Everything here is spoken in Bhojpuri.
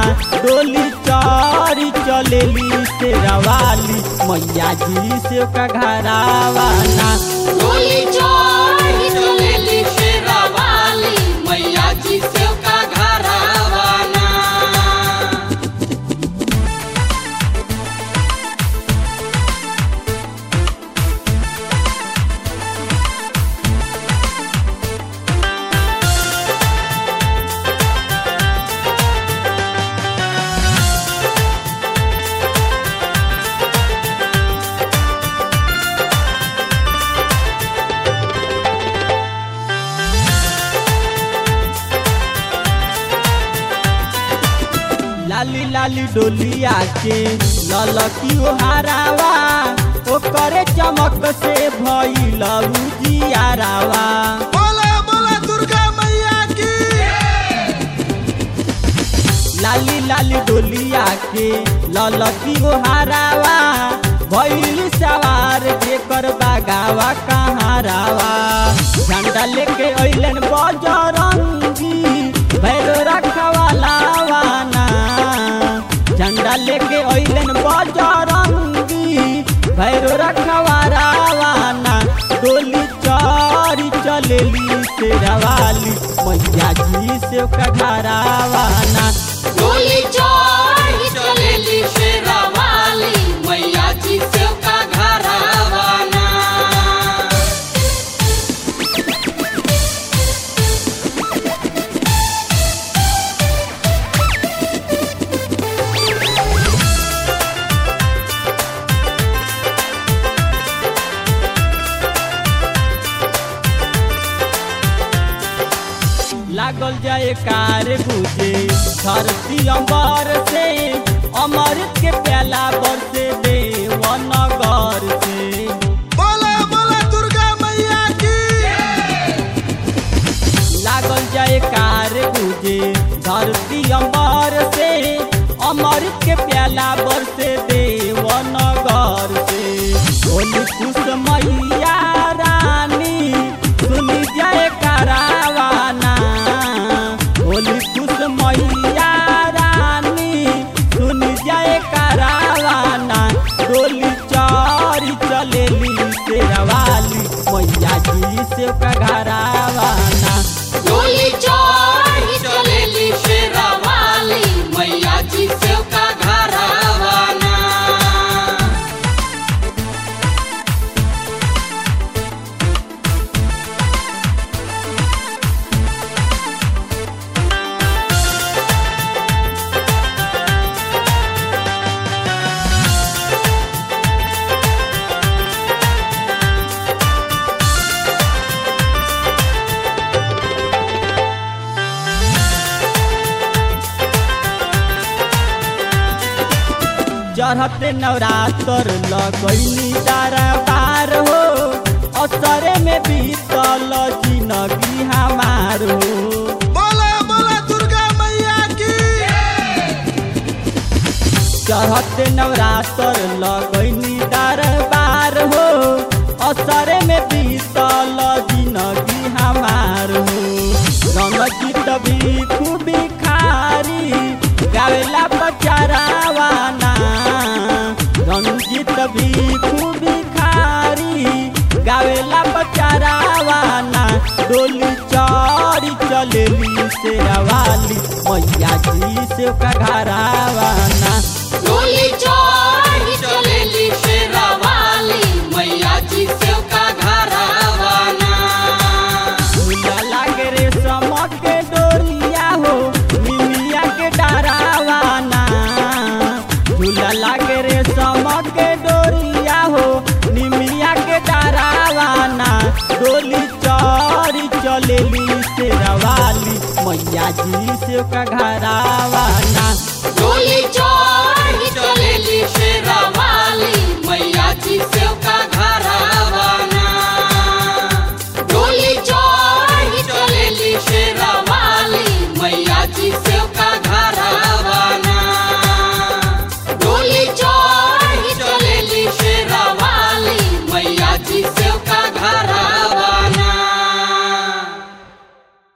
डोली चोरी चलेली शेरवाली मैया जी से का घरावाना डोली चोरी चलेली शेरावाली मैया जी से का घरावाना लाली लाली डोलिया के ललकी हारावा ओकरे चमक से भइल उजियारावा बोला बोला दुर्गा मैया की लाली लाली डोलिया के ललकी हारावा भइल सवार जेकर बागावा कहारावा झंडा लेके अइलन बजरंगी भैरो रखवालावाना झंडा लेके अइलन बजरंगी भैरो रखवारावाना डोली चोरी चलेली शेरवाली मैया जी से कघरावाना डोली चोरी चलेली शेरावाली मैया जी से का घरावाना लागल जाए कार बुझे धरती अंबर से अमृत के प्याला बरसे देवनगर से बोला बोला दुर्गा मैया की लागल जाए कार बुझे धरती अंबर से अमृत के प्याला बरसे देवनगर से बोली कुछ मैया रानी सुनी जाए करावाना बोली कुछ मैया रानी सुनी जाए करावाना डोली चोरी चलेली शेरवाली मैया जी से का घरावाना डोली चोरी चलेली शेरावाली मैया जी से का घरावाना चढ़ते नवरात्र लगैली तारा पार हो असरे में बीतल जिनगी हमार हो बोला बोला दुर्गा मैया की चढ़ते नवरात्र लगैली दरबार हो असरे में बीतल जिनगी हमार हो रंगीत भी खूबी खारी गावेला बचारावाना रंगीत भी खूबी खारी गावेला बचारावाना डोली चोरी चलेली शेरवाली मैया जी से का घरावाना डोली चोरी चलेली शेरावाली मैया जी से का घरावाना झूला लागे रे समक के डोरिया हो निमिया के डरावाना झूला लागे रे समक के डोरिया हो निमिया के डरावाना डोली चोरी चलेली शेरवाली मैया जी से का घरावाना